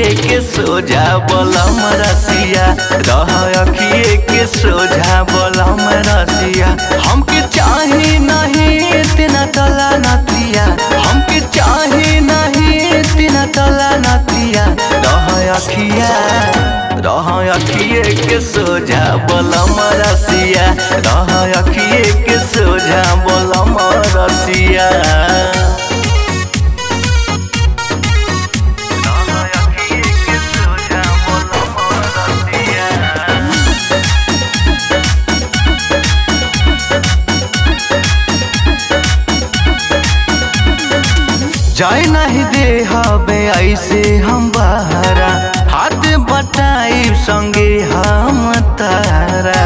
अखिए के सोझा बलम रसिया रह अखिए के सोझा बलम रसिया हमके चाही नहीं तेना तला नतिया हमके चाही नहीं तेना तला नतिया रह अखिया रह अखिए के सोझा बलम रसिया रह अखिए के सोझा बलम रसिया जाए नहीं दे हबे ऐसे हम बहरा हाथ बटाई संगे हम तारा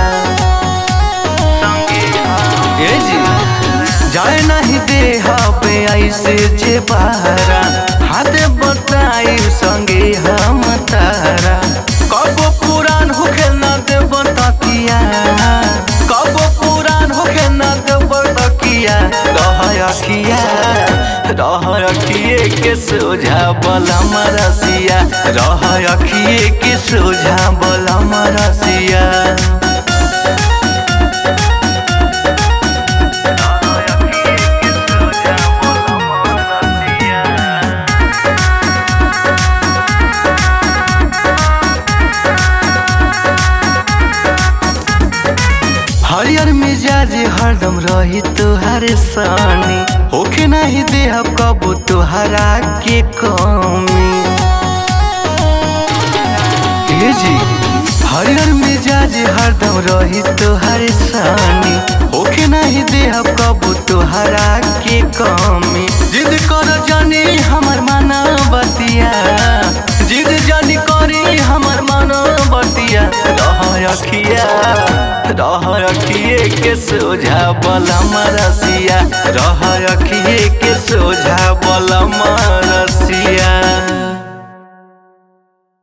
ए जी जाए नहीं दे हबे ऐसे जे बहरा हाथ बटाई संगे हम तारा कबो पुरान होखे ना देव तकिया कबो पुरान होखे ना देव तकिया रह अखिया रह अखिए के सोझा बलम रसिया रह अखिए के सोझा बलम रसिया हरियर मिजाज हरदम रही तुहार सानी होखे नहीं दे अब कबू तुहरा के कमी ए जी हरियर मिजाज हरदम रही तुहार सानी होखे नहीं दे अब कबू तुहरा के कमी जिद कर जानी हमर माना बतिया जिद जानी करी हमर माना बतिया रह अखिया रह अखिए के सोझा बलम रसिया रह अखिए के सोझा बलम रसिया